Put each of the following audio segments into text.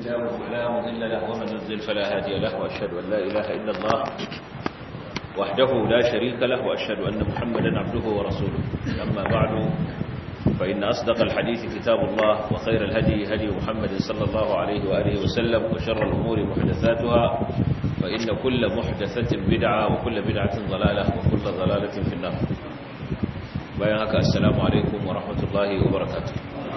الله فلا مضل له ومن يضلل فلا هادي له وأشهد أن لا إله إلا الله وحده لا شريك له وأشهد أن محمدا عبده ورسوله أما بعد فإن أصدق الحديث كتاب الله وخير الهدي هدي محمد صلى الله عليه وآله وسلم وشر الأمور محدثاتها فإن كل محدثة بدعة وكل بدعة ضلالة وكل ضلالة في النار بيانك السلام عليكم ورحمة الله وبركاته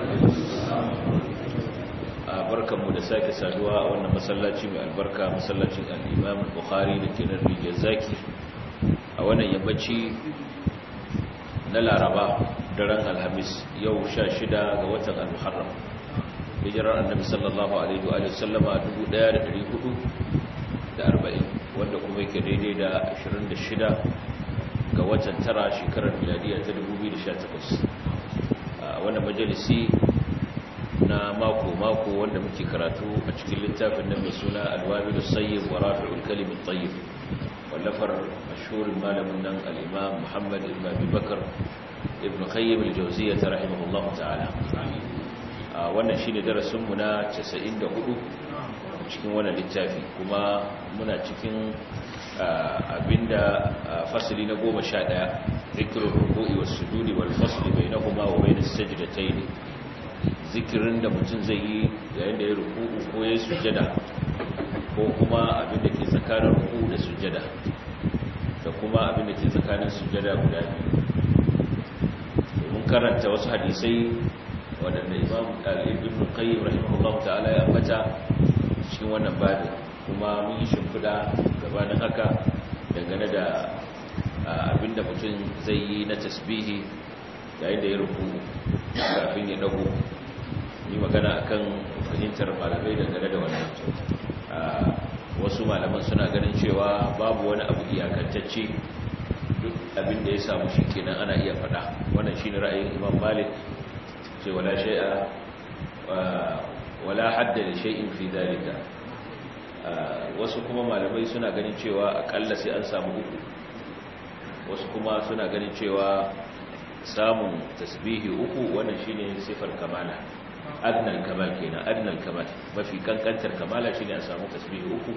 barkanmu da sake saduwa a wannan masallaci mai albarka masallacin al-Imam Bukhari da ke nan Rijiyar Zaki a wannan yammaci na Laraba daren Alhamis yau 16 ga watan Al-Muharram hijirar Annabi sallallahu alaihi wa sallama 1440 wanda kuma yake daidai da 26 ga watan tara shekarar miladiya ta 2018 a wannan majalisi na mako-mako wanda muke karatu a cikin littafin nan mai suna alwabilu sayyid wa rafi'ul kalimin tayyib wallafar mashhurin malamin nan al-imam muhammad ibn abi bakar ibn qayyim al-jawziyya rahimahullahu ta'ala a wannan shine darasin mu na 94 cikin wannan littafi kuma muna cikin abinda fasali na 11 zikrul ruku'i was sujudi wal fasli bainahuma wa bainas sajdatayn zikirin da mutum zai yi yayin da ya ruku'u ko ya sujada ko kuma abin da ke tsakanin ruku'u da sujada da kuma abin da ke tsakanin sujada guda biyu mun karanta wasu hadisai waɗanda imam al-ibn qayyim rahimahullahu ta'ala ya ambata cikin wannan babin kuma mun yi shimfiɗa gabanin haka dangane da abin da mutum zai yi na tasbihi yayin da ya ruku'u kafin ya dago yi magana akan fahimtar malamai dangane da wannan wasu malaman suna ganin cewa babu wani abu iyakantacce duk abin da ya samu shi kenan ana iya faɗa wannan shi ne ra'ayin imam malik ce wala shay'a wala hadda da shay'in fi dalika wasu kuma malamai suna ganin cewa akalla sai an samu uku wasu kuma suna ganin cewa samun tasbihi uku wannan shine sifar kamala adnal kamal kenan adnal kamal mafi kankantar kamala shine a samu tasbihi uku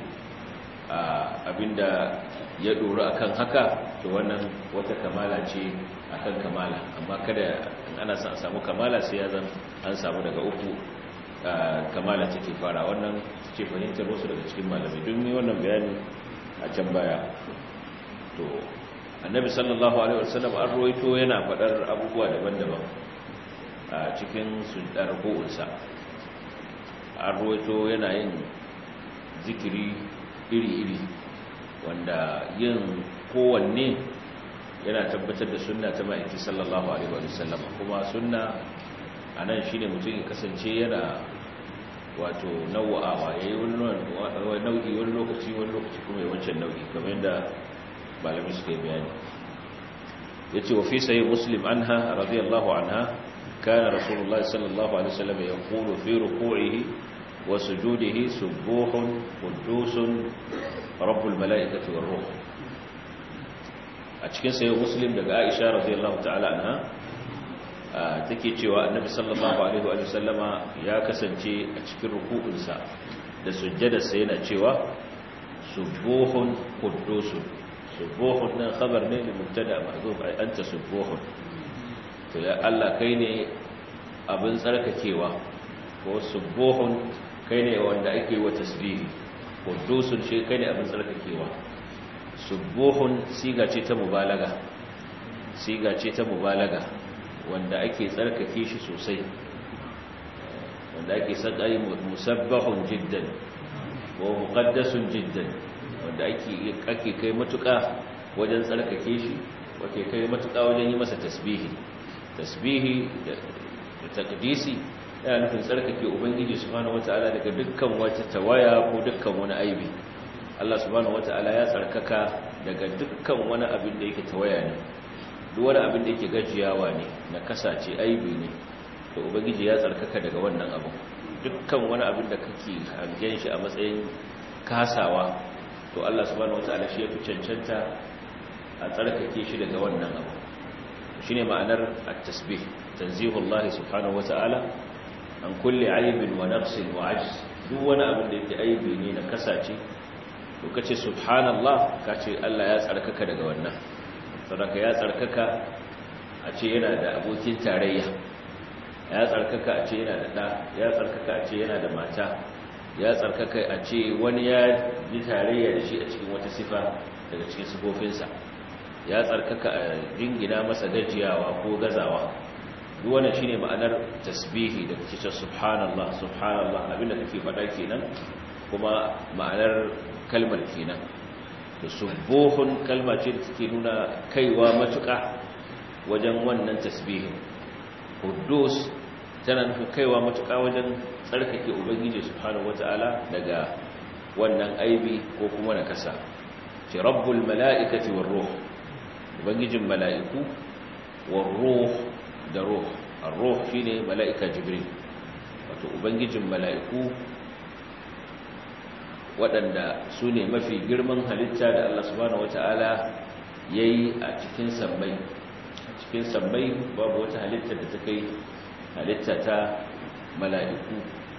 abinda ya dora akan haka to wannan wata kamala ce akan kamala amma kada ana son a samu kamala sai ya zan an samu daga uku kamala take fara wannan ce fahimtar wasu daga cikin malamai don ne wannan bayani a can baya to annabi sallallahu alaihi wasallam an roito yana faɗar abubuwa daban-daban a cikin sundar ko'unsa an roito yana yin zikiri iri-iri wanda yin kowanne yana tabbatar da sunna ta ma'aiki sallallahu alaihi wasallam kuma sunna a nan shi ne mutum ya kasance yana wato nau'awa ya yi wani nau'i wani lokaci wani lokaci kuma ya wancan nau'i kamar yadda malamai suka yi bayani ya ce wa fi sayi muslim anha radiyallahu anha كان رسول الله صلى الله عليه وسلم يقول في ركوعه وسجوده سبوح قدوس رب الملائكة والروح أتكين سيد مسلم لقى عائشة رضي الله تعالى عنها take cewa annabi sallallahu alaihi wa sallama ya kasance a cikin ruku'unsa da sujjadarsa yana cewa subuhun quddusun subuhun nan khabar ne da mubtada mahzuf ay anta subuhun to ya Allah kai ne abin tsarkakewa ko subuhun kai ne wanda ake wa tasbihi qudusun shi kai ne abin tsarkakewa subuhun siga ce ta mubalaga siga ce ta mubalaga wanda ake tsarkake shi sosai wanda ake sakai musabbahun jiddan ko muqaddasun jiddan wanda ake ake kai matuka wajen tsarkake shi wake kai matuka wajen yi masa tasbihi tasbihi da takdisi yana nufin tsarkake ubangiji subhanahu wata'ala daga dukkan wata tawaya ko dukkan wani aibi Allah subhanahu wata'ala ya tsarkaka daga dukkan wani abin da yake tawaya ne duk wani abin da yake gajiyawa ne na kasace aibi ne to ubangiji ya tsarkaka daga wannan abu dukkan wani abin da kake hangen shi a matsayin kasawa to Allah subhanahu wata'ala shi ya fi cancanta a tsarkake shi daga wannan abu shine ma'anar at-tasbih tanzihullah subhanahu wata'ala an kulli aibin wa naqsin wa ajz duk wani abin da yake aibi ne na kasace to kace subhanallah kace Allah ya tsarkaka daga wannan saboda ya tsarkaka a ce yana da abokin tarayya ya tsarkaka a ce yana da ɗa ya tsarkaka a ce yana da mata ya tsarkaka a ce wani ya yi tarayya da shi a cikin wata sifa daga cikin sifofinsa ya tsarkaka a jingina masa gajiyawa ko gazawa duk wannan shine ma'anar tasbihi da kake cewa subhanallah subhanallah abinda kake faɗa kenan kuma ma'anar kalmar kenan da subuhun kalma ce da take nuna kaiwa matuƙa wajen wannan tasbihin Kudus tana nufin kaiwa matuƙa wajen tsarkake ubangiji subhanahu wata'ala daga wannan aibi ko kuma na kasa ce rabbul mala'ikati war ruh ubangijin mala'iku war ruh da ruh ar-ruh shine mala'ika jibril wato ubangijin mala'iku waɗanda su ne mafi girman halitta da Allah subhanahu wata'ala yayi a cikin sammai cikin sammai babu wata halitta da ta kai halitta ta mala'iku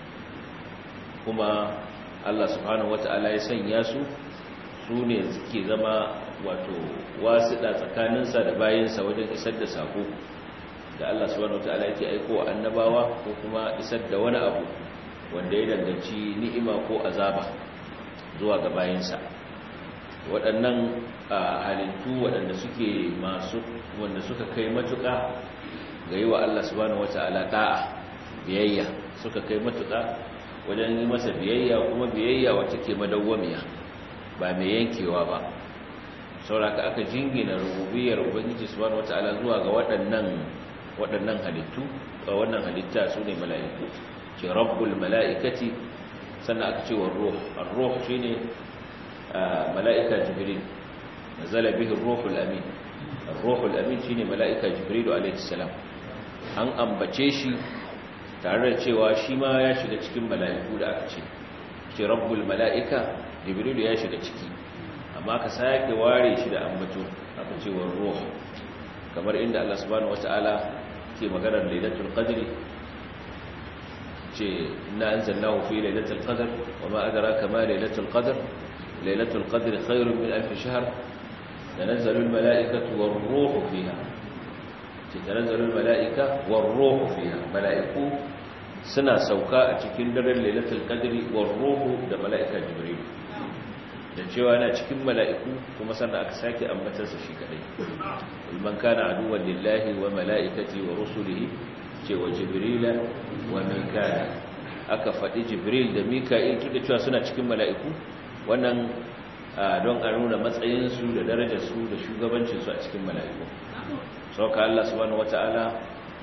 kuma Allah subhanahu wata'ala ya sanya su su ne suke zama wato wasiɗa tsakaninsa da bayansa wajen isar da sako da Allah subhanahu wata'ala yake aiko wa annabawa ko kuma isar da wani abu wanda ya danganci ni'ima ko azaba zuwa ga bayansa waɗannan halittu waɗanda suke masu wanda suka kai matuƙa ga yi wa Allah subhanahu wata'ala da'a biyayya suka kai matuƙa wajen yi masa biyayya kuma biyayya wacce ke madawwamiya ba mai yankewa ba sauraka aka jingina rububiyar ubangiji subhanahu wata'ala zuwa ga waɗannan waɗannan halittu ga wannan halitta su ne mala'iku ce rabbul mala'ikati sannan aka ce wa ruh ar-ruh shine mala'ika jibril nazala bihi ar-ruhul amin ar-ruhul amin shine mala'ika jibril alayhi salam an ambace shi tare da cewa shi ma ya shiga cikin mala'iku da aka ce ce rabbul mala'ika jibril ya shiga ciki amma ka sake ware shi da ambato aka ce wa ruh kamar inda Allah subhanahu wataala ke maganar lailatul qadri ce inna anzalnahu fi lailatul qadr wama adraka ma lailatul qadr lailatul qadri khairun min alf shahr تنزل الملائكة والروح فيها تنزل الملائكة والروح فيها ملائكة سنة سوكاء تكندر ليلة القدر والروح ده ملائكة جبريل da cewa yana cikin mala'iku kuma sannan aka sake ambatarsa shi kadai man kana aduwwan lillahi wa mala'ikati wa rusulihi ce wa jibrila wa mika'il aka faɗi jibril da mika'il tun da cewa suna cikin mala'iku wannan don a nuna matsayinsu da darajarsu da shugabancinsu a cikin mala'iku sauka Allah subhanahu wata'ala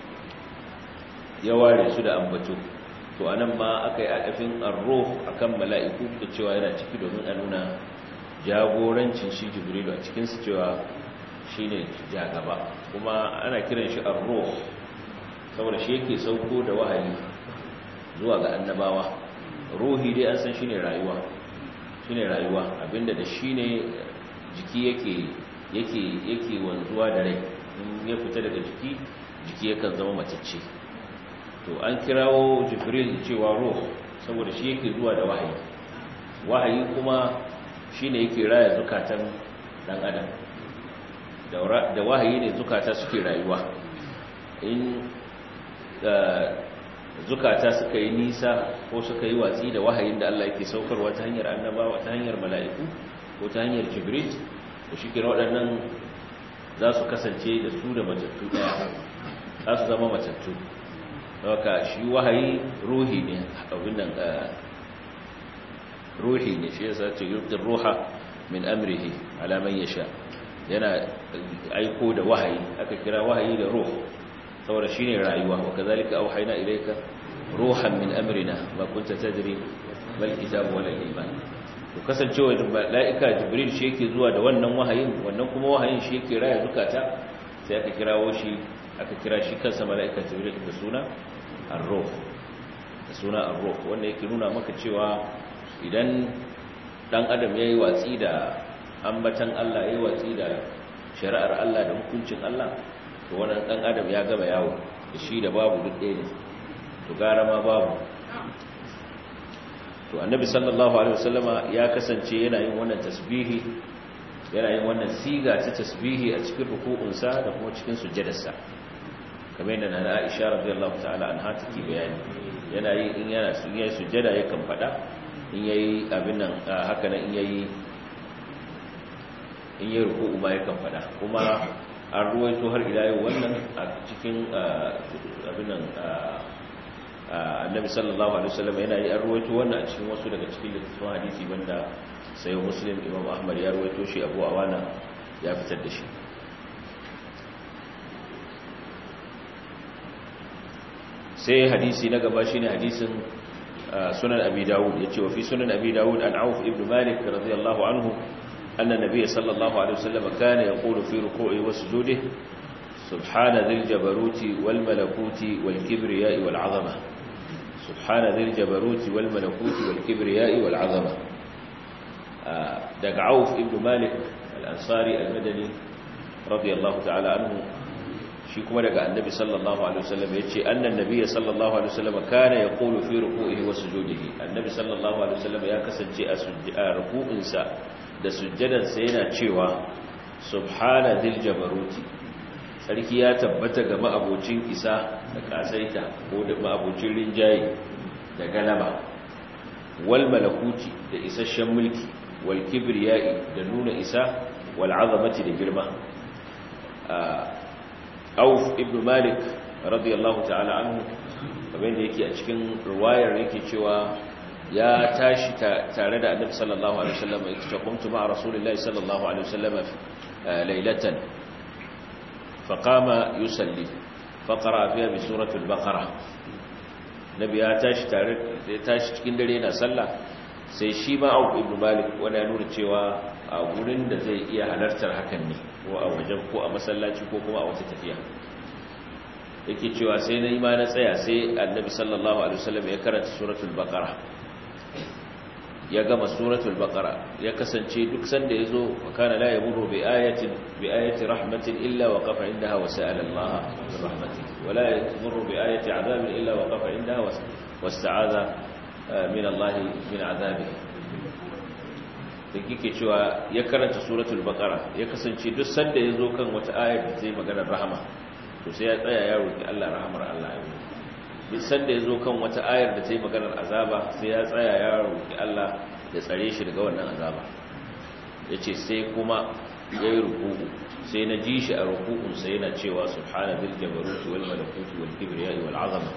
ya ware su da ambato to anan ma aka yi adafin arro akan mala'iku da cewa yana ciki domin a nuna jagorancin shi jibrilu a cikinsu cewa shi ne jagaba kuma ana kiran shi arro saboda shi yake sauko da wahayi zuwa ga annabawa ruhi dai an san shi ne rayuwa shine rayuwa abinda da shine jiki yake yake yake wanzuwa da rai in ya fita daga jiki jiki yakan zama matacce to an kirawo jibril cewa ruh saboda shi yake zuwa da wahayi wahayi kuma shine yake raya zukatan dan adam da wahayi ne zukata suke rayuwa in zukata suka yi nisa ko suka yi watsi da wahayin da Allah yake saukarwa ta hanyar annabawa ta hanyar mala'iku ko ta hanyar jibril da shi kira waɗannan za su kasance da su da matattu ɗaya za su zama matattu daga shi wahayi ruhi ne abin nan ruhi ne shi yasa ce yurdir ruha min amrihi ala man yasha yana aiko da wahayi aka kira wahayi da ruh saboda shine rayuwa wa kazalika auhayna ilayka ruhan min amrina ma kunta tadri bal kitabu wala iman to kasancewa malaika jibril shi yake zuwa da wannan wahayin wannan kuma wahayin shi yake raya zukata sai aka kirawo shi aka kira shi kansa malaika jibril da suna ar-ruh da suna ar-ruh wanda yake nuna maka cewa idan dan adam yayi watsi da ambatan Allah yayi watsi da shari'ar Allah da hukuncin Allah to wannan dan adam ya gaba yawo da shi da babu duk ɗaya ne to gara ma babu to annabi sallallahu alaihi wasallama ya kasance yana yin wannan tasbihi yana yin wannan siga ta tasbihi a cikin ruku'unsa da kuma cikin sujjadarsa kamar yadda na Aisha radiyallahu ta'ala anha take bayani yana yi in yana yayi sujjada yakan fada in yayi abin nan haka nan in yayi in yayi ruku'u ma yakan fada kuma an ruwaito har ila yau wannan a cikin abin nan annabi sallallahu alaihi wasallam yana yi an ruwaito wannan a cikin wasu daga cikin littattafan hadisi banda sai muslim imam ahmad ya ruwaito shi abu awana ya fitar da shi sai hadisi na gaba shine hadisin sunan abi dawud yace wa fi sunan abi dawud an auf ibn malik radiyallahu anhu anna nabiy sallallahu alaihi wasallam kana yaqulu fi ruku'i wa sujudihi subhana dhil jabaruti wal malakuti wal kibriya'i wal 'azama subhana dhil jabaruti wal malakuti wal kibriya'i wal 'azama daga auf ibn malik al-ansari al-madani radiyallahu ta'ala anhu shi kuma daga annabi sallallahu alaihi wasallam yace annan nabiyyi sallallahu alaihi wasallam kana yaqulu fi ruku'ihi wa sujudihi annabi sallallahu alaihi wasallam ya kasance a ruku'insa da sujjadansa yana cewa subhana dhil jabaruti sarki ya tabbata ga ma'abocin isa da kasaita ko da ma'abocin rinjaye da galaba wal malakuti da isasshen mulki wal kibriyai da nuna isa wal azamati da girma auf ibn malik radiyallahu ta'ala anhu kamar da yake a cikin ruwayar yake cewa ya tashi tare da annabi sallallahu alaihi wasallam yake cewa kuntu ma'a rasulillahi sallallahu alaihi wasallam laylatan faqama yusalli faqara fiha bi suratul baqara nabi ya tashi tare ya tashi cikin dare yana sallah sai shi ma auf ibn malik wanda ya nuna cewa a gurin da zai iya halartar hakan ne ko a wajen ko a masallaci ko kuma a wata tafiya yake cewa sai na ima na tsaya sai annabi sallallahu alaihi wasallam ya karanta suratul baqara ya gama suratul baqara ya kasance duk sanda yazo fa kana la yamuru bi ayatin bi ayati rahmatin illa waqafa indaha wa sa'ala Allah bi rahmatihi wa la yamuru bi ayati adabin illa waqafa indaha wasta'adha min Allah min azabihi da kike cewa ya karanta suratul baqara ya kasance duk sanda yazo kan wata ayar da zai magana rahama to sai ya tsaya ya roki Allah rahamar Allah ya duk sanda yazo kan wata ayar da zai magana azaba sai ya tsaya ya roki Allah ya tsare shi daga wannan azaba yace sai kuma yayi ruku'u sai na ji shi a ruku'un sai yana cewa subhana bil jabarut wal malakut wal kibriya wal azama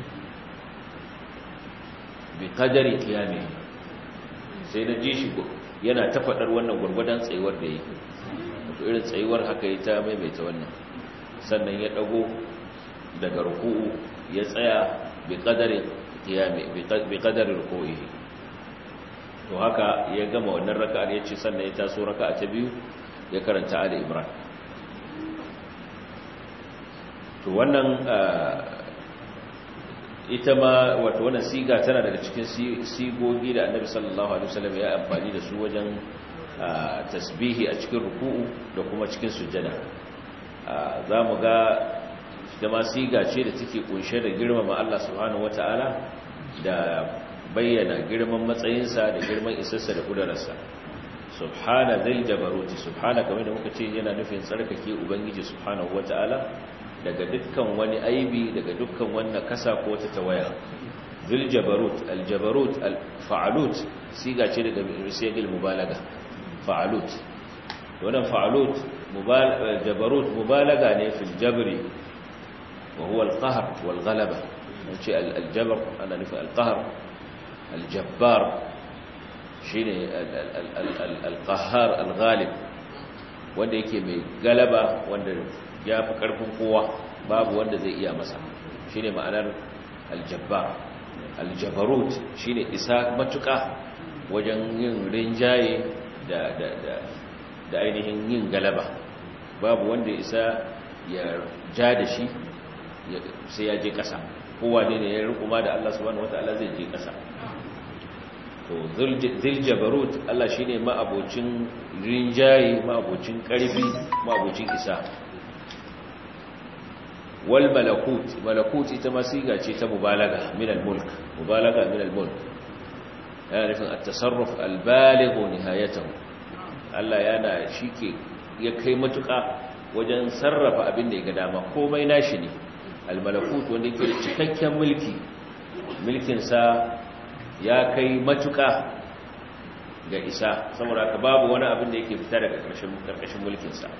bi qadari qiyamihi sai na ji shi yana ta faɗar wannan gwargwadon tsayuwar da yake wato irin tsayuwar haka yi ta maimaita wannan sannan ya ɗago daga ruku'u ya tsaya bi ƙadarin qiyami bi ƙadarin ruku'i to haka ya gama wannan raka'ar ya ce sannan ya taso raka'a ta biyu ya karanta ali imran to wannan ita ma wato wannan siga tana daga cikin sigogi da annabi sallallahu alaihi wasallam ya amfani da su wajen tasbihi a cikin ruku'u da kuma cikin sujjada za mu ga da ma siga ce da take kunshe da girmama Allah subhanahu wataala da bayyana girman matsayinsa da girman isarsa da kudararsa subhana dhil jabaruti subhana kamar da muka ce yana nufin tsarkake ubangiji subhanahu wataala daga dukkan wani aibi daga dukkan wannan kasa ko ta tawaya zul jabarut al jabarut al fa'alut siga ce daga misalil mubalaga fa'alut wannan fa'alut jabarut mubalaga ne fil jabri wa huwa al qahr wal ghalaba wace al jabr ana nufi al qahr al jabbar shine al qahhar al ghalib wanda yake mai galaba wanda ya fi ƙarfin kowa babu wanda zai iya masa shi ne ma'anar aljabba aljabarut shi ne isa matuƙa wajen yin rinjaye da ainihin yin galaba babu wanda isa ya ja da shi sai ya je ƙasa kowa ne ya rukuma da Allah subhanahu wata'ala zai je ƙasa to ziljabarut Allah shi ne ma'abocin rinjaye ma'abocin ƙarfi ma'abocin isa wal malakut malakut ita ma siga ce ta mubalaga min al mulk mubalaga min al mulk yana nufin at-tasarruf al-baligh nihayatahu Allah yana shike ya kai matuƙa wajen sarrafa abin da ya ga dama komai nashi ne al-malakut wanda yake da cikakken mulki mulkin sa ya kai matuƙa ga isa saboda ka babu wani abin da yake fita daga ƙarshen ƙarƙashin mulkin sa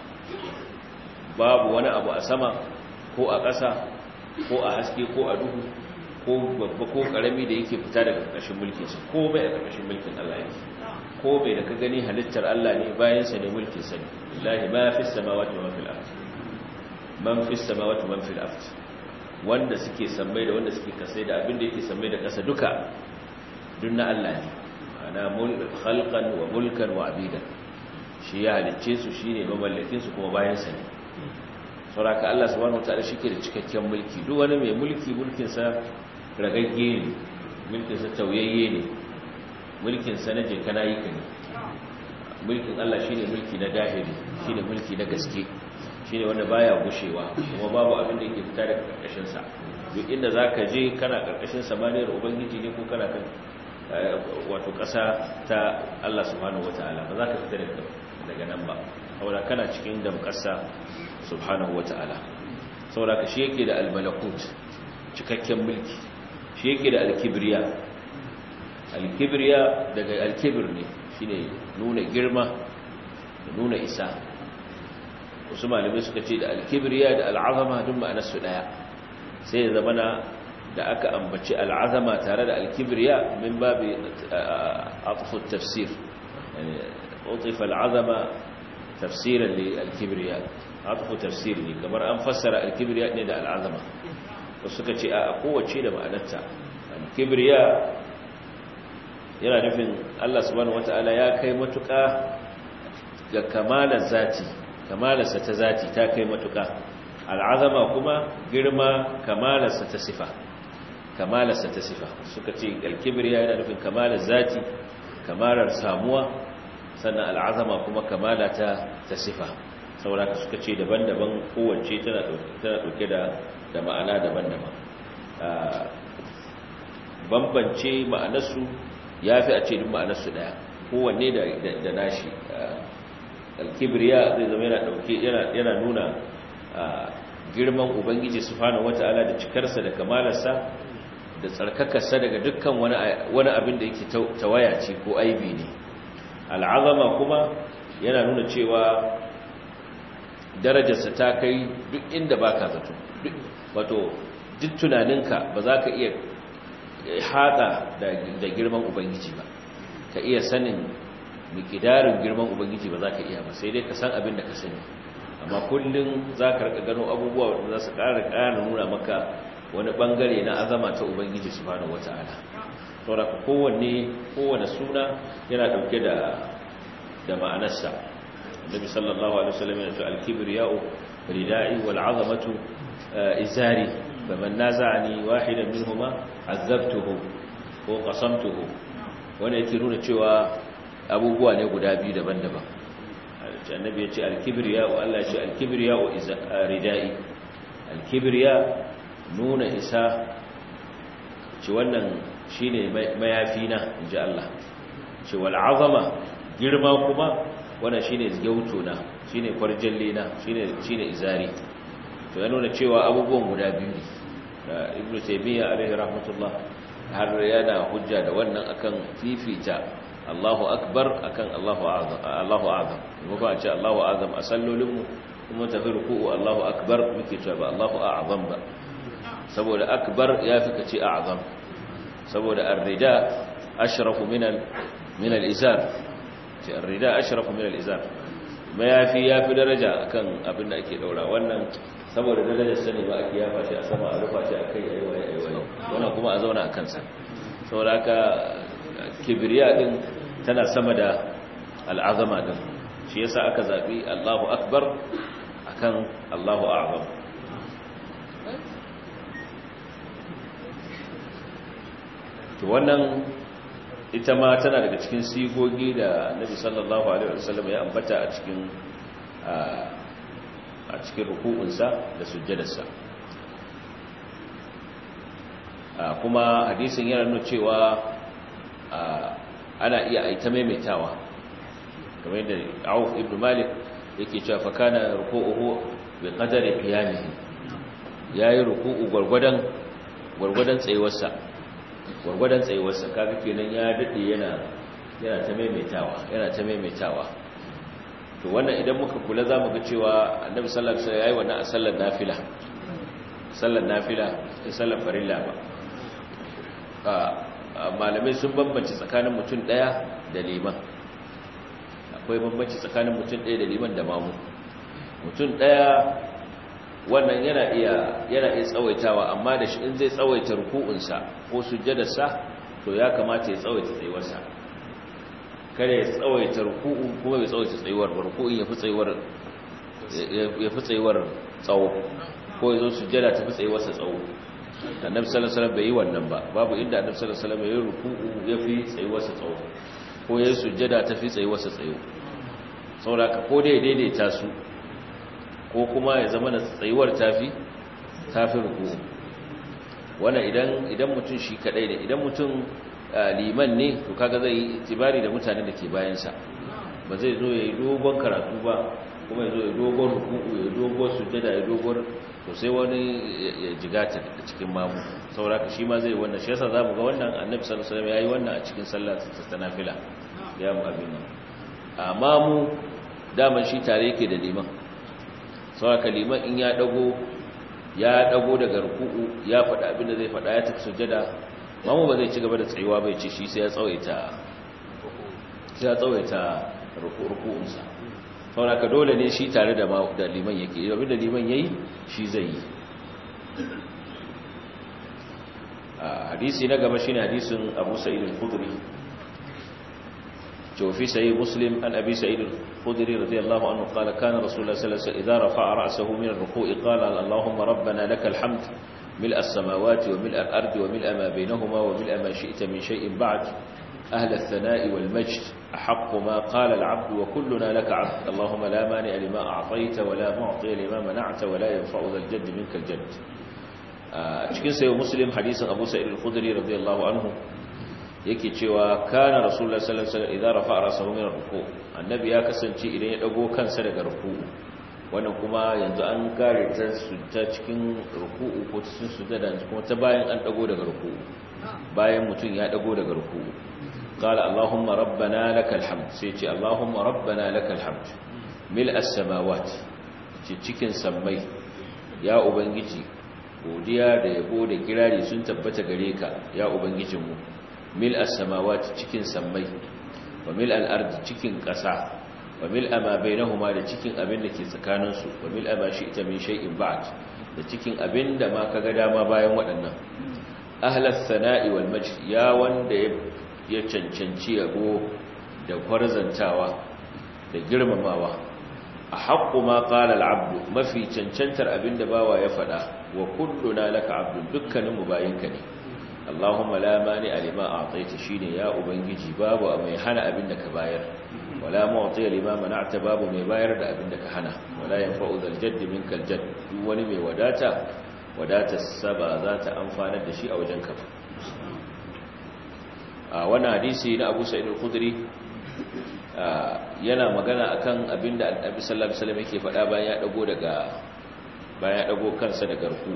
babu wani abu a sama ko a ƙasa ko a haske ko a duhu ko babba ko karami da yake fita daga ƙarƙashin mulkinsa ko bai a ƙarƙashin mulkin Allah yake ko bai da ka gani halittar Allah ne bayan sa ne mulkin sa ne lillahi ma fi samawati wa fil ard man fi samawati wa man fil ard wanda suke sammai da wanda suke kasai da abin da yake sammai da ƙasa duka duk na Allah ne ana mulk khalqan wa mulkan wa abidan shi ya halicce su shine mamallakin su kuma bayan sa ne sauraka Allah subhanahu wataala shike da cikakken mulki duk wani mai mulki mulkin sa ragagge ne mulkin sa tauyayye ne mulkin sa na jinka nayi ka ne mulkin Allah shine mulki na dahiri shine mulki na gaske shine wanda baya gushewa kuma babu abin da yake fita daga karkashin sa duk inda zaka je kana karkashin samaniyar ubangiji ne ko kana kan wato kasa ta Allah subhanahu wataala ba za ka fita daga daga nan ba saboda kana cikin damƙasa subhanahu wata'ala saboda ka shi yake da almalakut cikakken mulki shi yake da alkibriya alkibriya daga alkibir ne shine nuna girma da nuna isa wasu malamai suka ce da alkibriya da al'azama duk ma'anar su daya sai ya zamana da aka ambaci al'azama tare da alkibriya min babi atfu tafsir yani utifa al'azama tafsiran li alkibriya atfu tafsir ne kamar an fassara alkibriya ne da al'azama wasu suka ce a kowace da ma'anarta alkibriya yana nufin Allah subhanahu wata'ala ya kai matuƙa ga kamalar zati kamalarsa ta zati ta kai matuƙa al'azama kuma girma kamalarsa ta sifa kamalarsa ta sifa suka ce alkibriya yana nufin kamalar zati kamalar samuwa sannan al'azama kuma kamala ta ta sifa saboda suka ce daban-daban kowace tana ɗauke da ma'ana daban-daban bambance ma'anarsu ya fi a ce duk ma'anarsu ɗaya kowanne da nashi alkibriya zai zama yana ɗauke yana nuna girman ubangiji subhanahu wata'ala da cikarsa da kamalarsa da tsarkakarsa daga dukkan wani abin da yake tawaya ce ko aibi ne al'azama kuma yana nuna cewa darajarsa ta kai duk inda ba ka zato wato duk tunaninka ba za ka iya haɗa da girman ubangiji ba ka iya sanin mikidarin girman ubangiji ba za ka iya ba sai dai ka san abin da ka sani amma kullum za ka rika gano abubuwa wanda za su ƙara ƙara nuna maka wani ɓangare na azama ta ubangiji su bane wata'ala saboda kowanne kowane suna yana ɗauke da da ma'anarsa النبي صلى الله عليه وسلم يقول الكبرياء ردائي والعظمة إزاري فمن نازعني واحدا منهما عذبته وقصمته وانا يكيرون cewa abubuwa ne guda biyu daban-daban annabi ya ce alkibriya wa Allah ya ce alkibriya wa ridai alkibriya nuna isa ce wannan shine mayafina inji Allah ce wal azama girma kuma wannan shine gyauto na shine kwarjalle na shine shine izari to ya nuna cewa abubuwan guda biyu ne da ibnu taymiya alaihi rahmatullah har yana hujja da wannan akan fifita Allahu akbar akan Allahu azam Allahu azam kuma ba a ce Allahu azam a sallolinmu kuma tafi ruku'u Allahu akbar muke cewa ba Allahu a'zam ba saboda akbar yafi kace a'zam saboda ar-rida ashrafu min al min al-izar ce ar-rida ashrafu min al-izar mayafi yafi daraja akan abin da ake daura wannan saboda darajar sani ba ake yafa shi a sama a rufa shi akai ayi waye ayi waye wannan kuma a zauna a kansa saboda haka kibriya din tana sama da al'azama din shi yasa aka zabi Allahu akbar akan Allahu a'zam to wannan ita ma tana daga cikin sigogi da Nabi sallallahu alaihi wasallam ya ambata a cikin a cikin ruku'unsa da sujjadarsa kuma hadisin yana nuna cewa ana iya aita maimaitawa kamar yadda Auf ibn Malik yake cewa fa kana ruku'uhu bi qadari qiyamihi yayi ruku'u gurgudan gurgudan tsayuwarsa gurgudan tsayuwarsa kaga kenan ya dade yana yana ta maimaitawa yana ta maimaitawa to wannan idan muka kula zamu ga cewa Annabi sallallahu alaihi wasallam yayi wannan a sallar nafila sallar nafila da sallar farilla ba malamai sun bambanci tsakanin mutum daya da liman akwai bambanci tsakanin mutum daya da liman da mamu mutum daya wannan yana iya yana iya tsawaitawa amma da shi in zai tsawaita ruku'unsa ko sujjadarsa to ya kamata ya tsawaita tsayuwarsa kare ya tsawaita ruku'u kuma ya tsawaita tsayuwar ruku'un ya fi tsayuwar ya fi tsayuwar tsawo ko ya zo sujjada ta fi tsayuwarsa tsawo annabi sallallahu alaihi wasallam bai yi wannan ba babu inda annabi sallallahu alaihi wasallam ya yi ruku'u ya fi tsayuwarsa tsawo ko ya yi sujjada ta fi tsayuwarsa tsayo saboda ka ko dai daidaita su ko kuma ya zama na tsayuwar tafi tafi ruku'u wannan idan idan mutum shi kadai ne idan mutum liman ne to kaga zai yi itibari da mutanen da ke bayan sa ba zai zo ya yi dogon karatu ba kuma ya zo ya dogon ruku'u ya dogon sujjada ya dogon to sai wani ya jigata da cikin mamu sauraka shi ma zai wannan shi yasa zamu ga wannan annabi sallallahu alaihi wasallam yayi wannan a cikin sallar ta nafila ya mu abin nan amma mu daman shi tare yake da liman sauraka liman in ya dago ya dago daga ruku'u ya faɗa abin da zai faɗa ya tafi sujjada mamu ba zai ci gaba da tsayuwa bai ce shi sai ya tsawaita sai ya tsawaita ruku'unsa sauraka dole ne shi tare da liman yake abin da liman yayi shi zai yi hadisi na gaba shine hadisin Abu Sa'id al-Khudri في سيد مسلم عن أبي سعيد الخدري رضي الله عنه قال كان رسول الله صلى الله عليه وسلم إذا رفع رأسه من الركوع قال اللهم ربنا لك الحمد ملء السماوات وملء الأرض وملء ما بينهما وملء ما شئت من شيء بعد أهل الثناء والمجد أحق ما قال العبد وكلنا لك عبد اللهم لا مانع لما أعطيت ولا معطي لما منعت ولا ينفع ذا الجد منك الجد cikin sayo muslim hadisin abu sa'id al-khudri radiyallahu anhu yake cewa kana rasulullah sallallahu alaihi wasallam idza rafa'a ra'sahu min ruku annabi ya kasance idan ya dago kansa daga ruku wannan kuma yanzu an kare ta su ta cikin ruku'u ko cikin sujada kuma ta bayan an dago daga ruku'u bayan mutum ya dago daga ruku'u qala allahumma rabbana lakal hamd sai ce allahumma rabbana lakal hamd mil as-samawat cikin sammai ya ubangiji godiya da yabo da kirari sun tabbata gare ka ya ubangijinmu mil as-samawati cikin sammai wa mil al-ardi cikin ƙasa wa mil ma bainahuma da cikin abin da ke tsakanin su wa mil ma shi'ta min shay'in ba'd da cikin abin da ma kaga dama bayan waɗannan ahlas sana'i wal majd ya wanda ya cancanci yabo da kwarzantawa da girmamawa a haqqu ma qala al-'abdu mafi cancantar abin da bawa ya faɗa wa kulluna laka 'abdun dukkaninmu bayinka ne Allahumma la mani alima a'taita shine ya ubangiji babu mai hana abin da ka bayar wala mu'ti lima mana'ta babu mai bayar da abin da ka hana wala yanfa'u zal jadd minkal jadd duk wani mai wadata wadata saba za ta amfana da shi a wajen ka a wannan hadisi na Abu Sa'id al-Khudri yana magana akan abin da Annabi sallallahu alaihi wasallam yake faɗa bayan ya dago daga bayan ya dago kansa daga ruku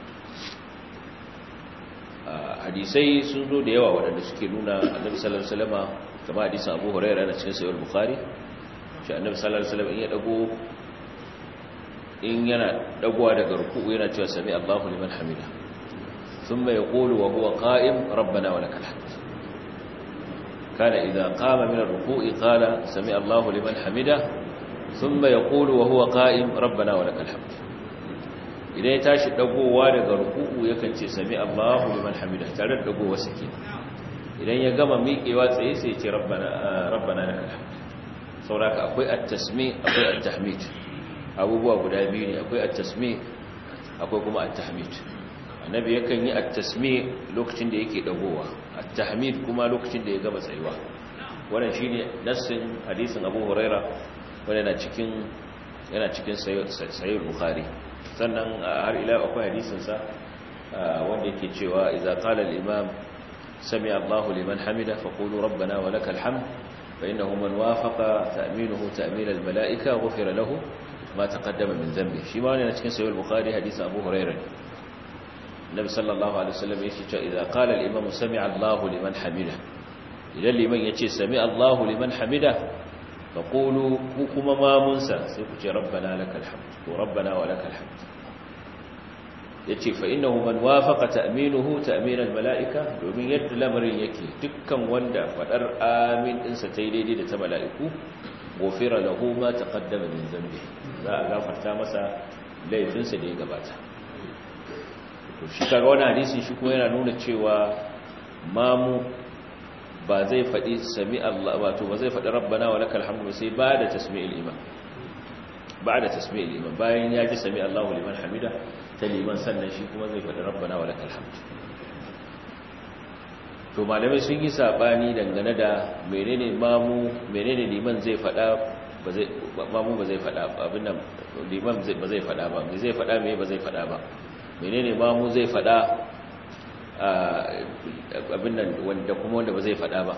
hadisai sun zo da yawa waɗanda suke nuna annabi sallallahu alaihi wasallam kama hadisin Abu Hurairah da cikin sahih Bukhari shi annabi sallallahu alaihi wasallam in ya dago in yana dagowa daga ruku'u yana cewa sami Allahu liman hamida thumma yaqulu wa huwa qa'im rabbana wa lakal hamd kana idha qama min ar-ruku'i qala sami Allahu liman hamida thumma yaqulu wa huwa qa'im rabbana wa lakal hamd idan ya tashi dagowa daga ruku'u yakan ce sami Allahu liman hamida tare da dagowa sake idan ya gama miƙewa tsaye sai ya ce rabbana rabbana lakal hamd sauraka akwai at-tasmi akwai at-tahmid abubuwa guda biyu ne akwai at-tasmi akwai kuma at-tahmid annabi yakan yi at-tasmi lokacin da yake dagowa at-tahmid kuma lokacin da ya gama tsayuwa wannan shine nassin hadisin Abu Huraira wanda yana cikin yana cikin sahih Bukhari sannan har ila akwai hadisin sa wanda yake cewa idza qala al-imam sami Allahu liman hamida faqulu rabbana wa lakal hamd fa innahu man wafaqa ta'minuhu ta'min al mala'ika ghufira lahu ma taqaddama min dhanbi shi ma ne cikin sahih al-bukhari hadisi Abu Hurairah Nabi sallallahu alaihi wasallam yake cewa idza qala al-imam sami'a Allahu liman hamida idan liman yace sami Allahu liman hamida faqulu ku kuma mamunsa sai ku ce rabbana lakal hamd ko rabbana wa lakal hamd yace fa innahu man wafaqa ta'minuhu ta'min al-mala'ika domin yadda lamarin yake dukkan wanda fadar amin din sa tai daidai da ta mala'iku gofira lahu ma taqaddama min dhanbi za a gafarta masa laifin sa da ya gabata to shi kaga wannan hadisi shi kuma yana nuna cewa mamu ba zai fadi sami Allah wato ba zai fadi rabbana wa lakal hamdu sai ba da tasmi'il iman ba da tasmi'il iman bayan ya ji sami Allahu liman hamida ta liman sannan shi kuma zai faɗi rabbana wa lakal hamd to malamai sun yi sabani dangane da menene mamu menene liman zai faɗa ba zai mamu ba zai faɗa abin nan liman ba zai faɗa ba me zai faɗa me ba zai faɗa ba menene mamu zai faɗa abin nan wanda kuma wanda ba zai faɗa ba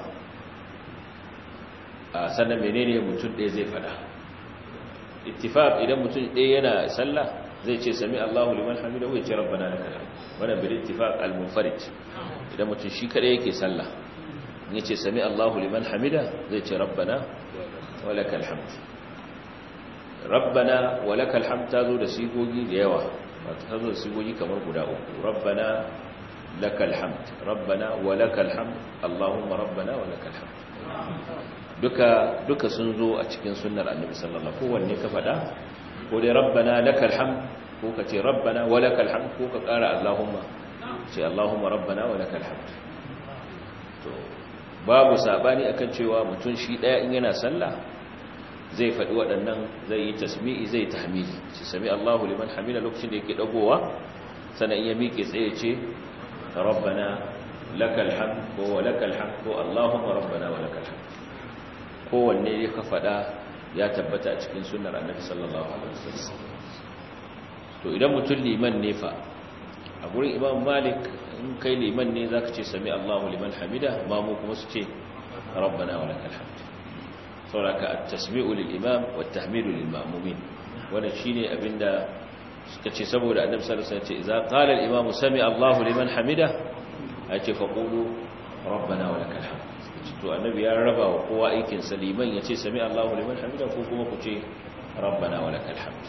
sannan menene mutum ɗaya zai faɗa ittifaq idan mutum ɗaya yana sallah zai ce sami Allahu liman hamidahu ya ce rabbana lakal hamd wannan bil ittifaq al munfarid idan mutum shi kada yake sallah ya ce sami Allahu liman hamida zai ce rabbana wa lakal hamd rabbana wa lakal hamd tazo da sigogi da yawa wato tazo da sigogi kamar guda uku rabbana lakal hamd rabbana wa lakal hamd allahumma rabbana wa lakal hamd duka duka sun zo a cikin sunnar annabi sallallahu alaihi wasallam kowanne ka fada ko dai rabbana lakal hamd ko ka ce rabbana wa lakal hamd ko ka kara allahumma ce allahumma rabbana wa lakal hamd to babu sabani akan cewa mutum shi daya in yana sallah zai faɗi waɗannan zai yi tasmi'i zai tahmidi shi sami Allahu liman hamida lokacin da yake dagowa sannan in ya miƙe tsaye ce rabbana lakal hamd ko wa lakal hamd ko allahumma rabbana wa lakal hamd kowanne ya ka faɗa ya tabbata a cikin sunnar annabi sallallahu alaihi wasallam to idan mutum liman ne fa a gurin imam malik in kai liman ne zaka ce sami Allahu liman hamida mamu kuma su ce rabbana wa lakal hamd sauraka at-tasmi'u lil imam wa at-tahmidu lil ma'mumin wannan shine abinda suka ce saboda annabi sallallahu alaihi wasallam ce idza qala al-imam sami Allahu liman hamida ace faqulu rabbana wa lakal hamd to annabi ya raba wa kowa aikin sa liman yace sami Allahu liman hamida ko kuma ku ce rabbana wa lakal hamd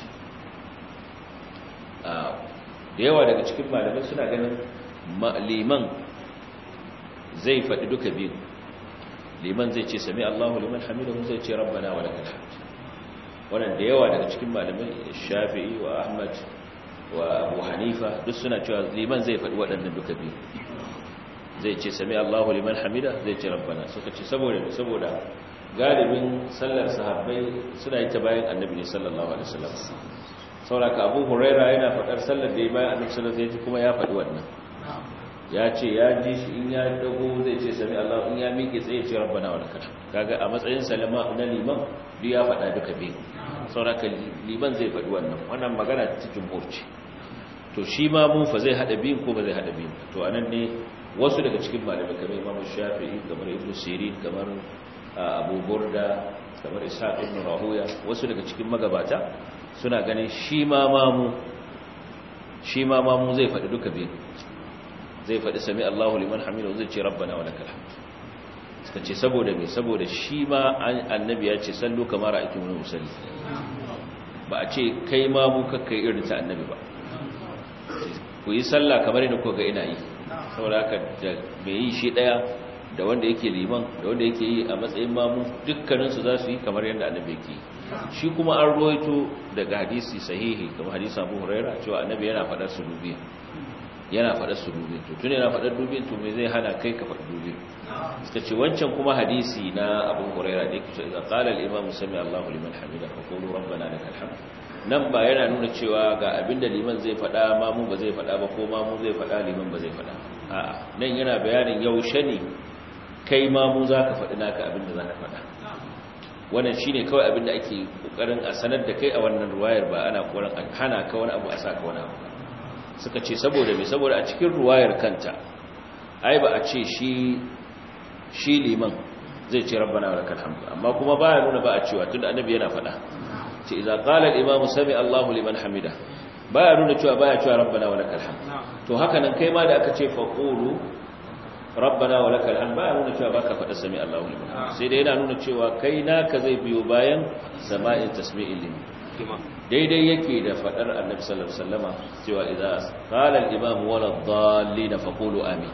da yawa daga cikin malamai suna ganin liman zai faɗi duka biyu liman zai ce sami Allahu liman hamidahu zai ce rabbana wa lakal hamd wannan da yawa daga cikin malamai Shafi'i wa Ahmad wa Abu Hanifa duk suna cewa liman zai faɗi waɗannan duka biyu zai ce sami Allahu liman hamida zai ce rabbana suka ce saboda saboda galibin sallar sahabbai suna yi ta bayan annabi ne sallallahu alaihi wasallam sauraka Abu Huraira yana faɗar sallar da ya bayan annabi sallallahu alaihi wasallam kuma ya faɗi wannan ya ce ya ji shi in ya dago zai ce sami Allah in ya miƙe tsaye ce rabbana wa lakal kaga a matsayin salama na liman duk ya faɗa duka biyu sauraka liman zai faɗi wannan wannan magana ta jumhur ce to shi ma mun fa zai hada biyun ko ba zai hada biyun to anan ne wasu daga cikin malamai kamar Imam Shafi'i kamar Ibn Sirin kamar Abu Burda kamar Ishaq ibn Rahuya wasu daga cikin magabata suna ganin shi ma mamu shi ma mamu zai faɗi duka biyun zai faɗi sami Allahu liman hamidu zai ce rabbana wa lakal hamd suka ce saboda me saboda shi ma annabi ya ce sallu kamar ra'aytu mun musalli ba a ce kai ma mu kakkai irin ta annabi ba ku yi sallah kamar yadda kuka ga ina yi saboda haka da me yi shi daya da wanda yake liman da wanda yake yi a matsayin mamu dukkanin su za su yi kamar yadda annabi yake yi shi kuma an ruwaito daga hadisi sahihi kamar hadisi Abu Hurairah cewa annabi yana faɗar su dubiya yana faɗar su dubin to tun yana faɗar dubin to me zai hana kai ka faɗi dubin suka ce wancan kuma hadisi na abu huraira da yake cewa qala al imam sami Allahu liman hamida fa qulu rabbana lakal hamd nan ba yana nuna cewa ga abinda liman zai faɗa ma mu ba zai faɗa ba ko ma mu zai faɗa liman ba zai faɗa a'a nan yana bayanin yaushe ne kai ma mu zaka faɗi naka abinda zaka faɗa wannan shine kawai abinda ake kokarin a sanar da kai a wannan ruwayar ba ana kokarin hana ka wani abu a saka wani abu suka ce saboda mai saboda a cikin ruwayar kanta ai ba a ce shi shi liman zai ce rabbana wa lakal hamd amma kuma baya nuna ba a cewa tunda annabi yana faɗa ce idza qala al-imam sami Allahu liman hamida baya nuna cewa baya cewa rabbana wa lakal hamd to haka nan kai ma da aka ce faqulu rabbana wa lakal hamd baya nuna cewa baka faɗa sami Allahu liman hamid sai dai yana nuna cewa kai naka zai biyo bayan sama'in tasmi'il liman daidai yake da faɗar annabi sallallahu alaihi wasallama cewa idza qala al-imam wala dhallin faqulu amin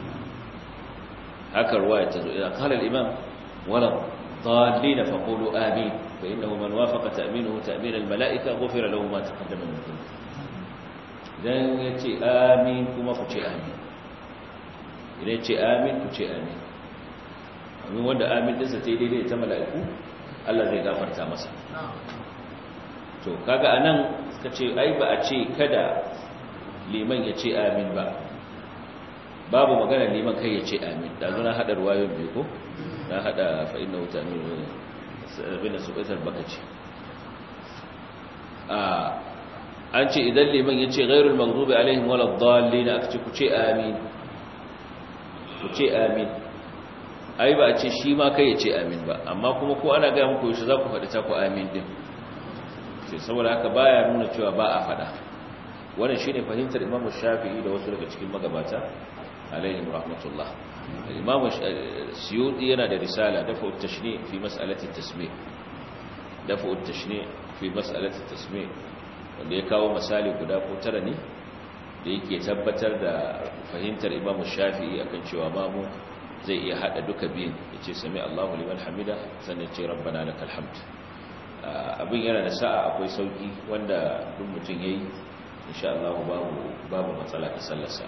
haka ruwaya ta zo idza qala al-imam wala dhallin faqulu amin fa innahu man wafaqa ta'minuhu ta'min al-mala'ika ghufira lahu ma taqaddama min dhanbi dan yace amin kuma ku ce amin idan ce amin ku ce amin amin wanda amin dinsa ta daidai ta mala'iku Allah zai gafarta masa to kaga anan suka ce ai ba a ce kada liman ya ce amin ba babu magana liman kai ya ce amin da zuna hada ruwayoyin biyu ko na hada fa inna wuta amin bin subaitar baka ce a an ce idan liman ya ce ghairul maghdubi alaihim walad dallin aka ce ku ce amin ku ce amin ai ba a ce shi ma kai ya ce amin ba amma kuma ko ana gaya muku yaushe za ku faɗi ta ku amin din sai saboda haka baya nuna cewa ba a faɗa wannan shine fahimtar Imam Shafi'i da wasu daga cikin magabata alaihim rahmatullah Imam Suyuti yana da risala dafa at-tashni' fi mas'alati at-tasmi' dafa at-tashni' fi mas'alati at-tasmi' wanda ya kawo misali guda ko tara ne da yake tabbatar da fahimtar Imam Shafi'i akan cewa mamu zai iya hada duka biyun yace sami Allahu liman hamida sannan ce rabbana lakal hamd abin yana da sa'a akwai sauki wanda duk mutum yayi insha Allah babu babu matsala ta sallarsa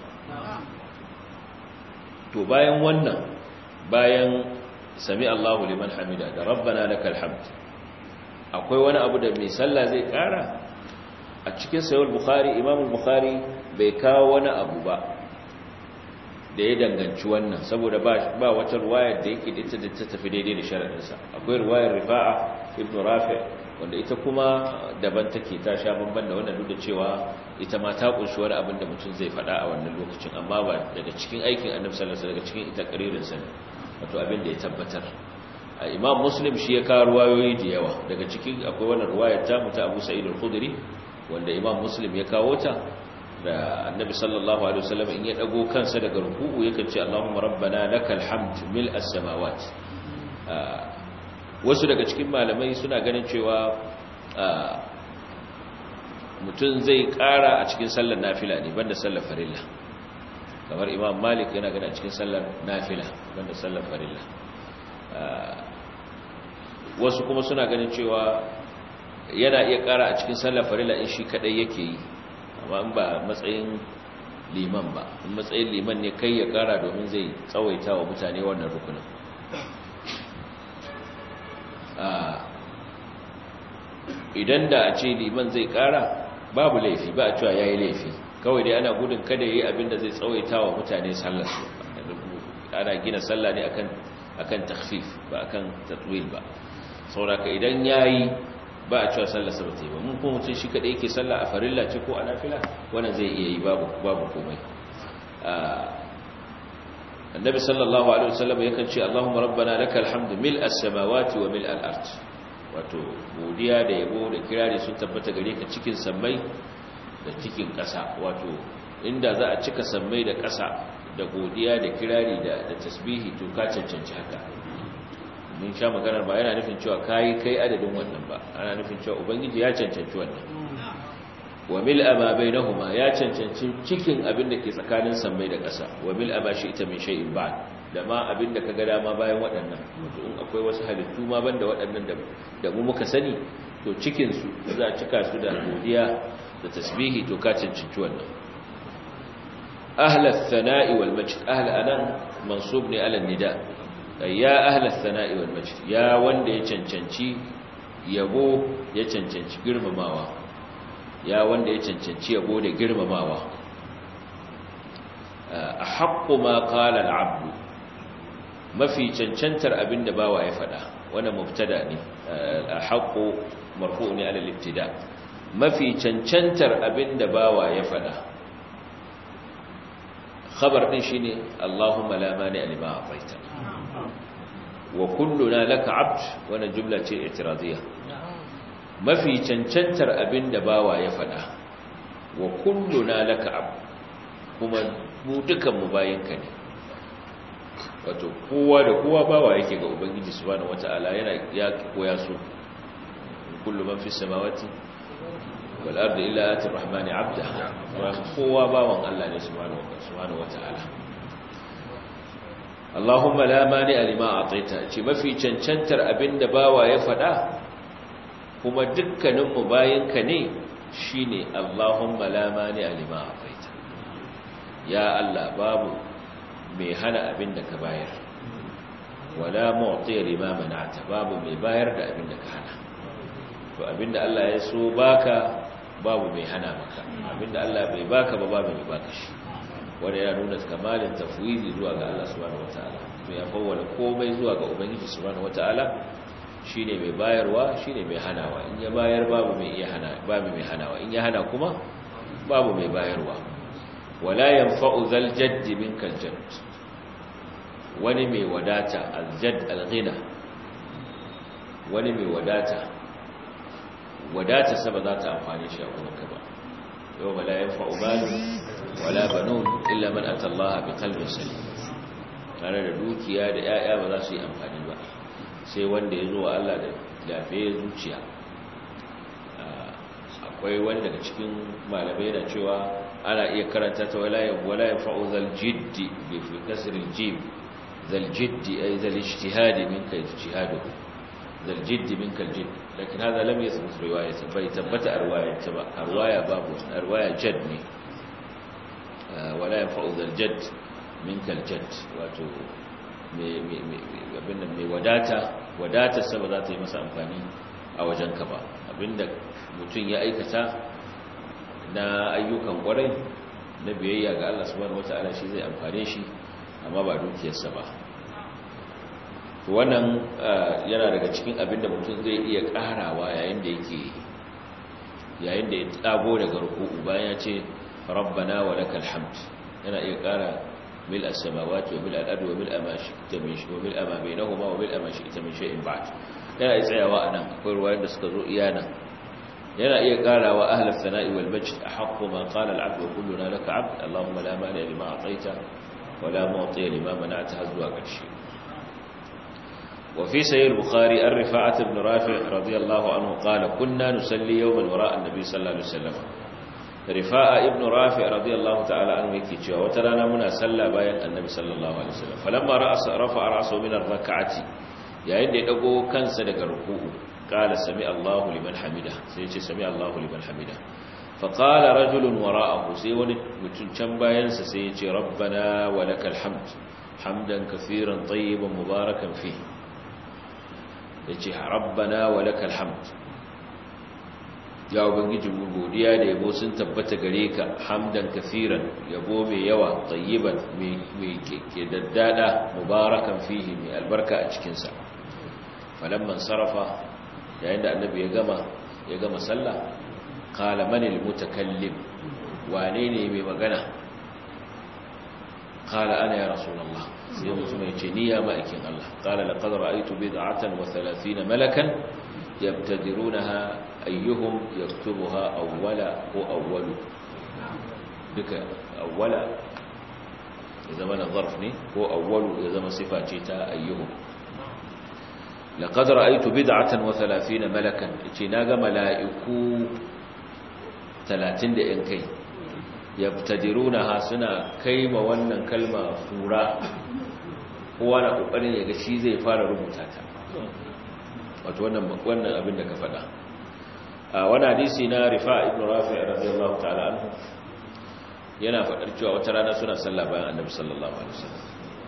to bayan wannan bayan sami Allahu liman hamida da rabbana lakal hamd akwai wani abu da mai sallah zai kara a cikin sahih bukhari imam bukhari bai kawo wani abu ba da ya danganci wannan saboda ba wata ruwayar da yake ita da ta tafi daidai da sharadinsa akwai ruwayar rifa'a ibn rafi wanda ita kuma daban take ta sha bamban da wannan duk da cewa ita ma ta kunshi wani abin da mutum zai faɗa a wannan lokacin amma ba daga cikin aikin annabi sallallahu alaihi wasallam daga cikin ita qaririn sa wato abin da ya tabbatar imam muslim shi ya kawo ruwayoyi da yawa daga cikin akwai wannan ruwayar ta muta abu sa'id al-khudri wanda imam muslim ya kawo ta da annabi sallallahu alaihi wasallam in ya dago kansa daga ruku'u yakan ce Allahumma rabbana lakal hamd mil as-samawat wasu daga cikin malamai suna ganin cewa mutum zai kara a cikin sallar nafila ne banda sallar farilla kamar imam malik yana gani a cikin sallar nafila banda sallar farilla wasu kuma suna ganin cewa yana iya kara a cikin sallar farilla in shi kadai yake yi amma in ba matsayin liman ba in matsayin liman ne kai ya kara domin zai tsawaita wa mutane wannan rukunin idan da a ce liman zai kara babu laifi ba a cewa ya yi laifi kawai dai ana gudun kada ya yi abin da zai tsawaita wa mutane sallarsu ana gina sallah ne akan takfif ba akan tatwil ba sauraka idan ya yi ba a cewa sallarsa ba ta yi ba mun kuma mutum shi kaɗai yake sallah a farilla ce ko a nafila wannan zai iya yi babu komai annabi sallallahu alaihi wasallam yakan ce Allahumma rabbana lakal hamdu mil as-samawati wa mil al-ard wato godiya da yabo da kirari sun tabbata gare ka cikin sammai da cikin ƙasa wato inda za a cika sammai da ƙasa da godiya da kirari da tasbihi to ka cancanci haka mun sha maganar ba yana nufin cewa kai kai adadin wannan ba ana nufin cewa ubangiji ya cancanci wannan wa mil ama bainahuma ya cancanci cikin abin da ke tsakanin sammai da ƙasa wa mil ama shi ita min shay'in ba'd da ma abin da kaga dama bayan waɗannan wato in akwai wasu halittu ma banda waɗannan da da mu muka sani to cikin su za a cika su da godiya da tasbihi to ka cancanci wannan ahla ath-thana'i wal majd ahla anan mansub ne ala nida ya ahla ath-thana'i wal majd ya wanda ya cancanci yabo ya cancanci girmamawa ya wanda ya cancanci yabo da girmamawa a haƙƙo ma ƙala al'abdu mafi cancantar abin da bawa ya faɗa wani mubtada ne a haƙƙo marfu ne ala liftida mafi cancantar abin da bawa ya faɗa khabar din shine Allahumma la mani lima a'taita wa kulluna laka 'abd wannan jumla ce i'tiradiyya mafi cancantar abinda bawa ya fada wa kulluna laka 'abd kuma mu dukan mu bayinka ne wato kowa da kowa bawa yake ga ubangiji subhanahu wataala yana ya koya su kullu man fi samawati wal ardi illa ati rahmani abda kowa bawan Allah ne subhanahu wataala Allahumma la mani lima ataita ce mafi cancantar abinda bawa ya fada kuma dukkanin mu bayinka ne shine Allahumma la mani lima ataita ya Allah babu mai hana abin da ka bayar wala mu'tiya lima mana'ta babu mai bayar da abin da ka hana to abin da Allah ya so baka babu mai hana maka abin da Allah bai baka ba babu mai baka shi wanda yana nuna kamalin tafwidi zuwa ga Allah subhanahu wataala to ya fawwala komai zuwa ga ubangiji subhanahu wataala shine mai bayarwa shine mai hanawa in ya bayar babu mai iya hana babu mai hanawa in ya hana kuma babu mai bayarwa wala yanfa'u zal jaddi minkal jadd wani mai wadata aljad alghina wani mai wadata wadata saba za ta amfani shi a kuma ba yau ba la yanfa'u malu wala banun illa man ata Allah bi qalbin salim tare da dukiya da yaya ba za su yi amfani ba sai wanda ya zo wa Allah da lafiyar zuciya akwai wani daga cikin malamai da cewa ana iya karanta ta wala yanfa'u zal jiddi bi kasril jim ذا الجد أي ذا الاجتهاد منك اجتهاده ذا الجد منك الجد لكن هذا لم يثبت رواية فيثبت أرواية أرواية باب أرواية جدني ولا ينفع ذا الجد منك الجد واتو abinda mai wadata wadata sama za ta yi masa amfani a wajenka ba abinda mutum ya aikata na ayyukan kwarai na biyayya ga Allah subhanahu wataala shi zai amfane shi amma ba dukiyarsa ba wannan yana daga cikin abin da mutum zai iya karawa yayin da yake yayin da ya tsago daga ruku'u bayan ya ce rabbana wa lakal hamd yana iya kara mil as-samawati wa mil al-ardi wa mil ma shi'ta min shay'in wa mil ma bainahuma wa mil ma shi'ta min shay'in ba'd yana iya tsayawa anan akwai ruwayoyin da suka zo iyana yana iya karawa ahlus sana'i wal majd ahqqu ma qala al-'abd wa kulluna laka 'abd allahumma la mani lima a'tayta ولا معطي لما منعت هزوا قرشي وفي سير البخاري الرفاعة بن رافع رضي الله عنه قال كنا نسلي يوما وراء النبي صلى الله عليه وسلم رفاعة ابن رافع رضي الله تعالى عنه يكي cewa wata rana muna salla bayan annabi sallallahu alaihi wasallam falamma ra'asa rafa ra'sahu min ar-rak'ati yayin da ya dago kansa daga ruku'u qala sami Allahu liman hamida sai ya ce sami Allahu liman hamida فقال رجل وراءه سي وني متun can bayansa sai yace rabbana walakal hamd hamdan kaseeran tayyiban mubarakan fi yace rabbana walakal hamd ya ubangiji mu godiya da yabo sun tabbata gare ka hamdan kaseeran yabo mai yawa tayyiban mai ke daddada mubarakan fihi mai albarka a cikin sa falamman sarafa yayin da annabi ya gama ya gama sallah قال من المتكلم وانيني بمغنى قال أنا يا رسول الله سيما ثم يتني يا مأكين الله قال لقد رأيت بضعة وثلاثين ملكا يبتدرونها أيهم يكتبها أولا وأول بك أولا إذا ما نظرفني هو أول إذا ما صفاتيتا أيهم لقد رأيت بدعة وثلاثين ملكا اتناغ ملائكو talatin da ‘yan kai ya tadiruna ha suna kai ma wannan kalma fura kowa na ƙoƙarin ya ga shi zai fara rubuta ta wato wannan abin da ka faɗa a wani hadisi na rifa ibn rafi radiyallahu ta'ala anhu yana faɗar cewa wata rana suna sallah bayan annabi sallallahu alaihi wasallam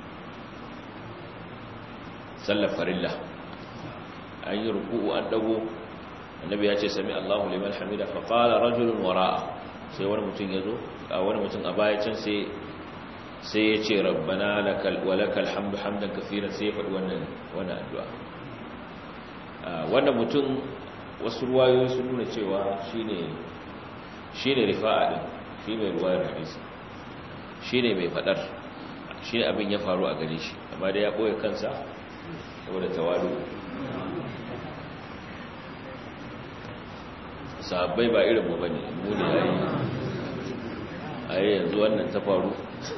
sallar farilla an yi ruku'u an dago annabi ya ce sami Allahu liman hamida fa qala rajulun wara'a sai wani mutum yazo a wani mutum a baya can sai sai ya ce rabbana lakal wa lakal hamdu hamdan kaseeran sai ya faɗi wannan wannan addu'a wannan mutum wasu ruwayoyi sun nuna cewa shine shine rifa'a din shi mai ruwayar hadisi shine mai fadar shine abin ya faru a gare shi amma da ya boye kansa saboda tawadu sahabbai ba irin mu bane mu ne yayi ai yanzu wannan ta faru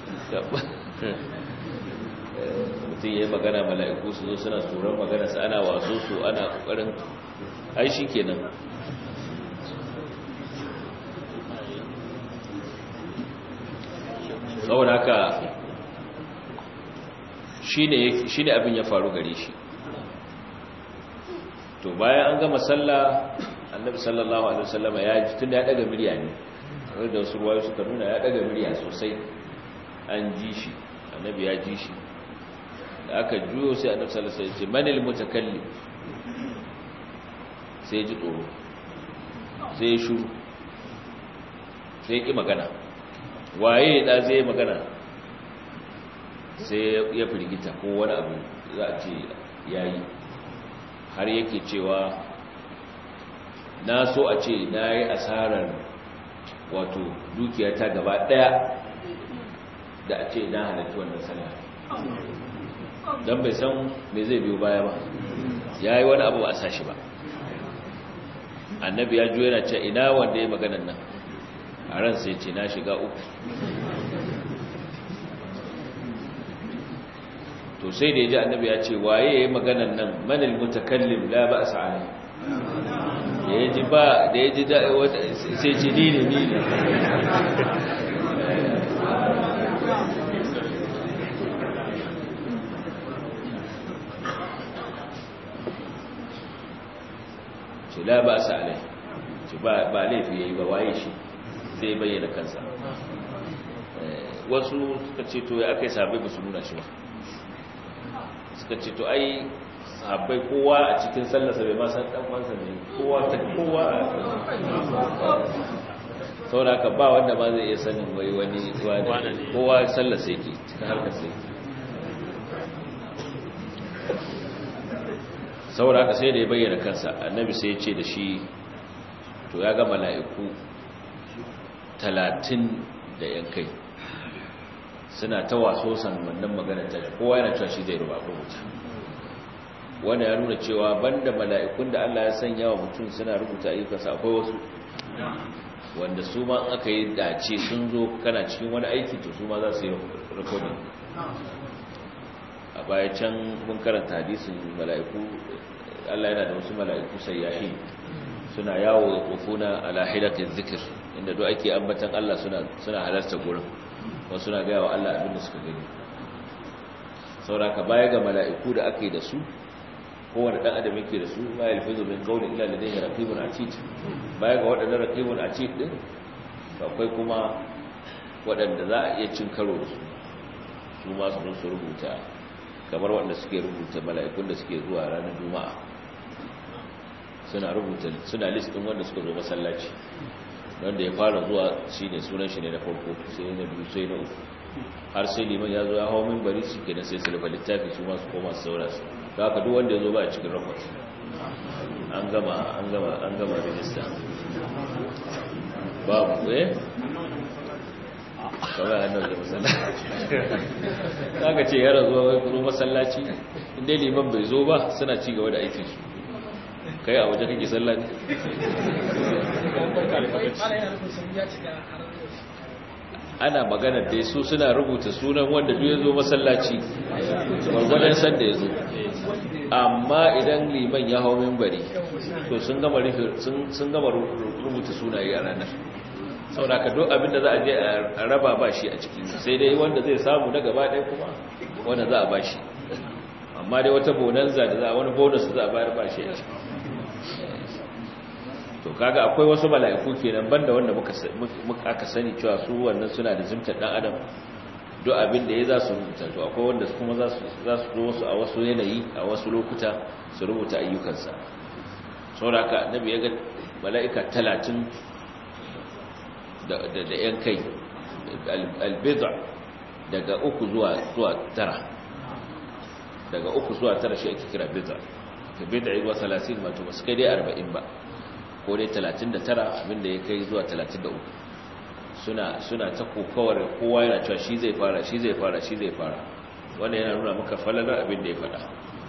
mutum ya yi magana mala'iku su zo suna tsoron magana su ana waso su ana ƙoƙarin ai shi kenan saboda haka shi ne abin ya faru gare shi to bayan an gama sallah annabi sallallahu alaihi wasallama ya ji tunda ya daga murya ne da wasu ruwayo suka nuna ya daga murya sosai an ji shi annabi ya ji shi da aka juyo sai annabi sallallahu alaihi wasallam ya ce manil mutakallim sai ya ji tsoro sai ya shuru sai ya ki magana waye da zai magana sai ya firgita ko wani abu za a ce yayi har yake cewa na so a ce na yi asarar wato dukiyata gaba daya da a ce na halittu wannan sallah don bai san me zai biyo baya ba ya yi wani abu a sashi ba annabi ya juya na ce ina wanda ya maganan nan a ran sai ce na shiga uku to sai da ya ji annabi ya ce waye ya yi maganan nan manil mutakallim la ba a sa'ani da ya ji ba da ya ji sai ce ni ne ni ne ce la ba sa alai ce ba laifi ya yi ba waye shi zai bayyana kansa wasu suka ce to ya aka yi sabai ba su nuna shi ba suka ce to ai sahabbai kowa a cikin sallarsa bai ma san dan wansa ne kowa ta kowa saboda haka ba wanda ma zai iya sanin wai wani wani kowa sallarsa yake cikin harkar sai saboda haka sai da ya bayyana kansa annabi sai ya ce da shi to ya ga mala'iku talatin da yankai suna ta waso san wannan magana ta kowa yana cewa shi zai ruba rubuta wanda ya nuna cewa banda mala'ikun da Allah ya sanya wa mutum suna rubuta ayyukansa akwai wasu wanda su ma aka yi dace sun zo kana cikin wani aiki to su ma za su yi rikodin a baya can mun karanta hadisin mala'iku Allah yana da wasu mala'iku sayyahi suna yawo da kofuna ala hidatin zikir inda duk ake ambatan Allah suna suna halarta gurin wasu suna gaya wa Allah abin da suka gani sauraka baya ga mala'iku da aka yi da su kowane ɗan adam yake da su ma yalfizu min qawli illa ladayhi raqibun atid baya ga waɗannan raqibun atid din akwai kuma waɗanda za a iya cin karo da su su ma su su rubuta kamar waɗanda suke rubuta mala'ikun da suke zuwa ranar juma'a suna rubuta suna list din wanda suka zo masallaci wanda ya fara zuwa shine sunan shi ne na farko sai na biyu sai na uku har sai liman ya zo ya hawo minbari shi kenan sai su rufe littafi su ma su koma su saura su da haka duk wanda ya zo ba a cikin rakwas an gama an gama an gama rijista babu eh kawai an dauke masallaci kaga ce yara zuwa wai kuro masallaci inda liman bai zo ba suna ci gaba da aikin su kai a waje kake sallah ne ana magana da su suna rubuta sunan wanda duk ya zo masallaci gwargwadon sanda ya zo amma idan liman ya hau mimbari to sun gama rubuta sunaye a ranar saboda ka duk abinda za a je a raba ba shi a ciki sai dai wanda zai samu na gaba ɗaya kuma wanda za a ba shi amma dai wata bonanza da za a wani bonus za a bayar ba shi a ciki to kaga akwai wasu mala'iku kenan banda wanda muka muka aka sani cewa su wannan suna da zimtar dan adam duk abin da ya za su rubuta to akwai wanda kuma za su za su zo wasu a wasu yanayi a wasu lokuta su rubuta ayyukansa saboda haka annabi ya ga mala'ika 30 da da yan kai albid'a daga uku zuwa zuwa tara daga uku zuwa tara shi ake kira bid'a ka bid'a zuwa 30 ma to ba su kai dai 40 ba ko dai 39 abinda ya kai zuwa 33 suna suna ta kokawar kowa yana cewa shi zai fara shi zai fara shi zai fara wanda yana nuna maka falalar abin da ya faɗa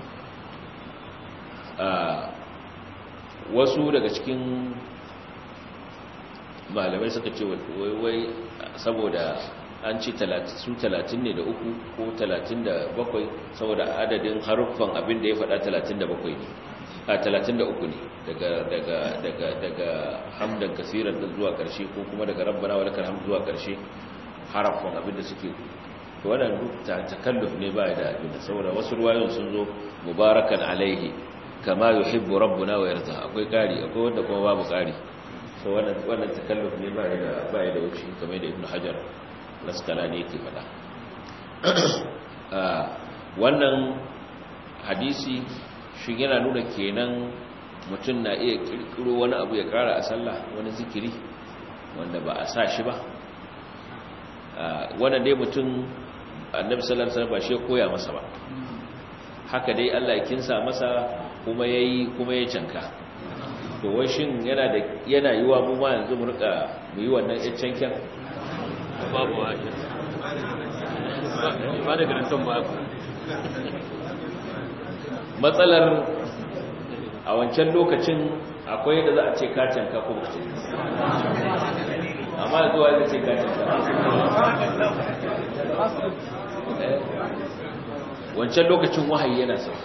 wasu daga cikin malamai suka ce wai saboda an ce su talatin ne da uku ko talatin da bakwai saboda adadin haruffan abin da ya faɗa talatin da bakwai ne a talatin da uku ne daga hamdan kasirar da zuwa ƙarshe ko kuma daga rabbana wa lakar hamdu zuwa ƙarshe haraffan abin da suke to wannan takalluf ne ba da abin da saboda wasu ruwayoyin sun zo mubarakan alaihi kama yuhibbu rabbuna wa yarda akwai ƙari akwai wanda kuma babu ƙari so wannan wannan takalluf ne ba da ba da wuce kamar da ibnu hajar laskalani yake faɗa wannan hadisi shi yana nuna kenan mutum na iya kirkiro wani abu ya kara a sallah wani zikiri wanda ba a sa shi ba wannan dai mutum annabi sallallahu alaihi wasallam ba shi koya masa ba haka dai Allah ya kinsa masa kuma yayi kuma ya canka to wai shin yana da yana yiwa mu ma yanzu mu rika mu yi wannan canken babu wa ba da garanton ba matsalar a wancan lokacin akwai da za a ce kacin ka ko ce amma zuwa da ce kacin ka wancan lokacin wahayi yana sauka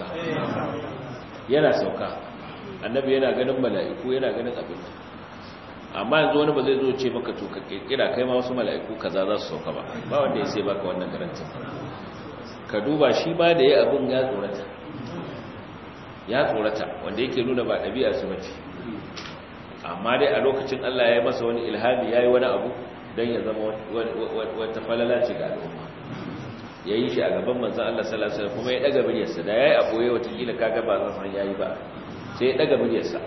yana sauka annabi yana ganin mala'iku yana ganin abin amma yanzu wani ba zai zo ce maka to ka kirkira kai ma wasu mala'iku kaza za su sauka ba ba wanda ya sai baka wannan garantin ka duba shi ba da ya abin ya tsorata ya tsorata wanda yake nuna ba ɗabi'a su bace amma dai a lokacin Allah ya yi masa wani ilhami ya yi wani abu don ya zama wata falala ce ga al'umma ya yi shi a gaban manzan Allah salasa kuma ya ɗaga miliyarsa da ya yi aboye watakila kaga ba zan san ya yi ba sai ya ɗaga miliyarsa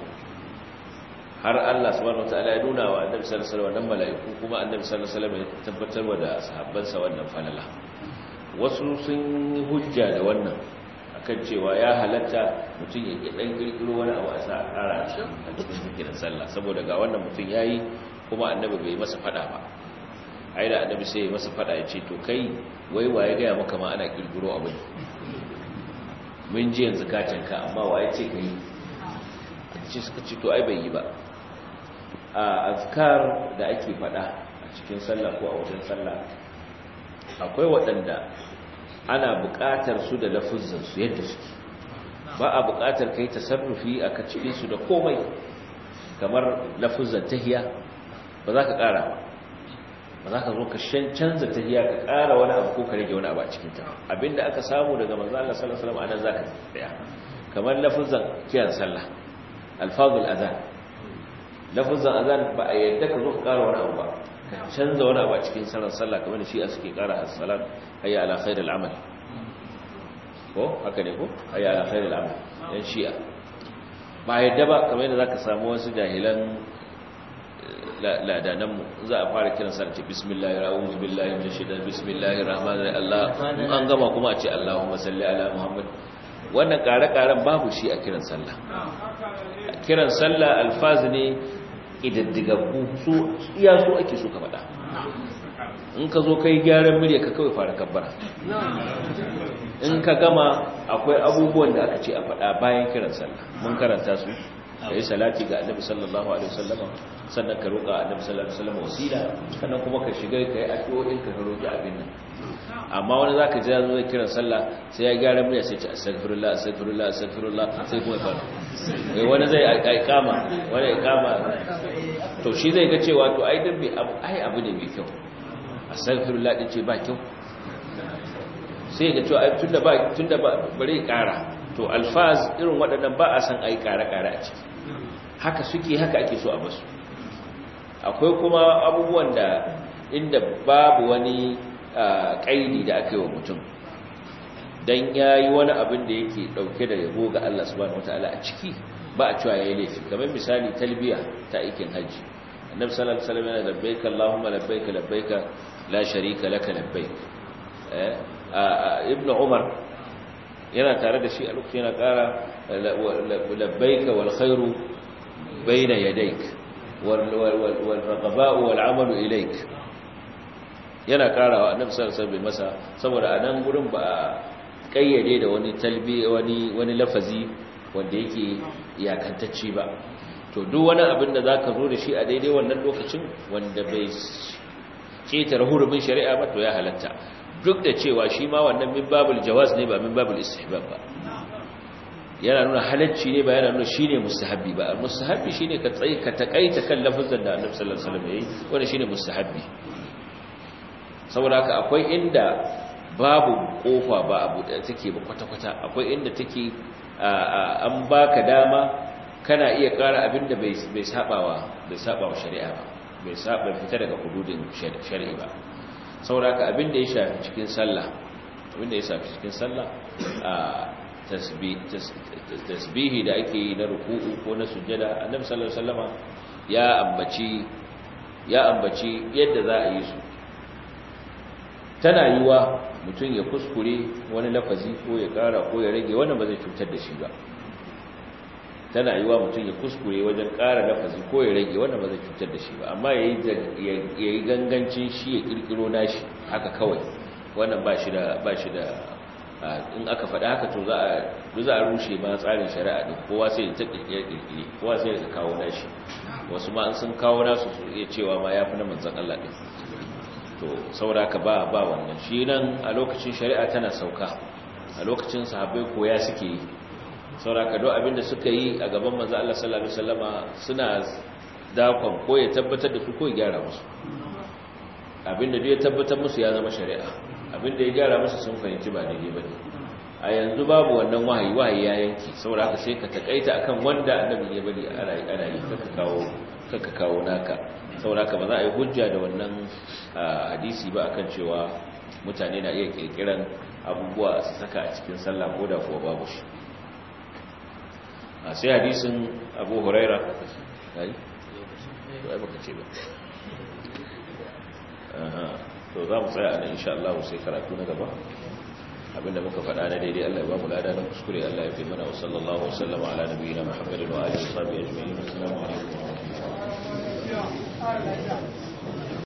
har Allah subhanahu wataala ya nuna wa annabi sallallahu alaihi wasallam mala'iku kuma annabi sallallahu alaihi wasallam ya tabbatar wa da sahabbansa wannan falala wasu sun yi hujja da wannan akan cewa ya halatta mutum ya dan kirkiro wani abu a sa a ƙara a cikin zikirin sallah saboda ga wannan mutum yayi kuma annabi bai masa fada ba ai da annabi sai ya masa fada ya ce to kai wai waye ga maka ma ana kirkiro abu mun ji yanzu ka canka amma waye ce kai ce suka ce to ai bai yi ba a azkar da ake fada a cikin sallah ko a wajen sallah akwai waɗanda ana buƙatar su da lafuzzansu yadda suke ba a buƙatar kai tasarrufi a ka cikin su da komai kamar lafuzzan tahiya ba za ka ƙara ba ba za ka zo ka canza tahiya ka ƙara wani abu ko ka rage wani abu a cikin ta abinda aka samu daga manzo Allah sallallahu alaihi wasallam anan zaka tsaya kamar lafuzzan kiyan sallah alfazul azan lafuzzan azan ba a yadda ka zo ka ƙara wani abu ba canza wani abu a cikin salar sallah kamar da shi a suke kara as-salat hayya ala khairil amal ko haka ne ko hayya ala khairil amal yan shi'a ba yadda ba kamar yadda zaka samu wasu jahilan ladanan mu za a fara kiran sa ce bismillahir a'udhu billahi minash shaitanir bismillahir rahmanir rahim Allah an gama kuma a ce Allahumma salli ala Muhammad wannan kare-karen babu shi a kiran sallah kiran sallah alfaz ne idaddigaggu su iya su ake so ka faɗa in ka zo kai gyaran murya ka kawai fara kabbara in ka gama akwai abubuwan da aka ce a faɗa bayan kiran sallah mun karanta su da yi salati ga annabi sallallahu alaihi wasallama sannan ka roƙa annabi sallallahu alaihi wasallama wasila sannan kuma ka shiga ka yi addu'o'in ka ka roƙi abin nan amma wani zaka ji yazo zai kiran sallah sai ya gyara murya sai ce astaghfirullah astaghfirullah astaghfirullah sai kuma ya fara eh wani zai aikama wani aikama to shi zai ga cewa to ai dan bai abu ai abu ne mai kyau astaghfirullah din ce ba kyau sai ga cewa ai tunda ba tunda ba bare kara to alfaz irin waɗannan ba a san ai kare-kare a ciki haka suke haka ake so a basu akwai kuma abubuwan da inda babu wani kaidi da aka yi wa mutum don ya yi wani abin da yake dauke da yabo ga Allah subhanahu wataala a ciki ba a cewa ya yi laifi kamar misali talbiya ta aikin hajji annabi sallallahu alaihi wasallam yana labbaika allahumma labbaika labbaika la sharika laka labbaik eh ibnu umar yana tare da shi a lokacin yana kara labbaika wal khairu bayna yadayk wal wal wal raqaba'u wal amalu ilayk yana karawa annabi sallallahu alaihi wasallam masa saboda a nan gurin ba a kayyade da wani talbi wani wani lafazi wanda yake iyakantacce ba to duk wani abin da zaka zo da shi a daidai wannan lokacin wanda bai ketare hurumin shari'a ba to ya halatta duk da cewa shi ma wannan min babul jawaz ne ba min babul istihbab ba yana nuna halacci ne ba yana nuna shine mustahabbi ba mustahabbi shine ka tsaye ka takaita kan lafazin da Annabi sallallahu alaihi wasallam yayi wanda shine mustahabbi saboda haka akwai inda babu kofa ba abu da take ba kwata kwata akwai inda take an baka dama kana iya ƙara abinda bai bai sabawa bai sabawa shari'a ba bai saba fita daga hududin shari'a ba saboda haka abinda ya shafi cikin sallah abinda ya shafi cikin sallah a tasbihi da ake yi na ruku'u ko na sujjada annabi sallallahu alaihi wasallama ya ambaci ya ambaci yadda za a yi su tana yiwa mutum ya kuskure wani lafazi ko ya kara ko ya rage wannan ba zai cutar da shi ba tana yiwa mutum ya kuskure wajen kara lafazi ko ya rage wannan ba zai cutar da shi ba amma ya yi gangancin shi ya kirkiro nashi haka kawai wannan ba shi da ba shi da in aka faɗa haka to za a za a rushe ma tsarin shari'a din kowa sai ya kirkire kirkire kowa sai ya kawo nashi wasu ma an sun kawo nasu su iya cewa ma yafi na manzon Allah din to saboda ka ba ba wannan shi nan a lokacin shari'a tana sauka a lokacin sahabbai koya suke yi saboda ka duk abinda suka yi a gaban manzon Allah sallallahu alaihi wasallama suna dakon ko ya tabbatar da su ko ya gyara musu abinda duk ya tabbatar musu ya zama shari'a abinda ya gyara musu sun fahimci ba daidai bane a yanzu babu wannan wahayi wahayi ya yanki saboda haka sai ka takaita akan wanda annabi ya bari ana yi ana yi kaka kawo kaka kawo naka saboda haka ba za a yi hujja da wannan hadisi ba akan cewa mutane na iya kirkiran abubuwa su saka a cikin sallah ko da kuwa babu shi a sai hadisin abu huraira ai ba baka ce ba to za mu tsaya a nan insha Allah sai karatu na gaba abinda muka faɗa na daidai Allah ya ba mu lada na kuskure Allah ya fi mana wa sallallahu wa sallama ala nabiyina Muhammadin wa alihi wa sahbihi ajma'in assalamu alaikum wa rahmatullahi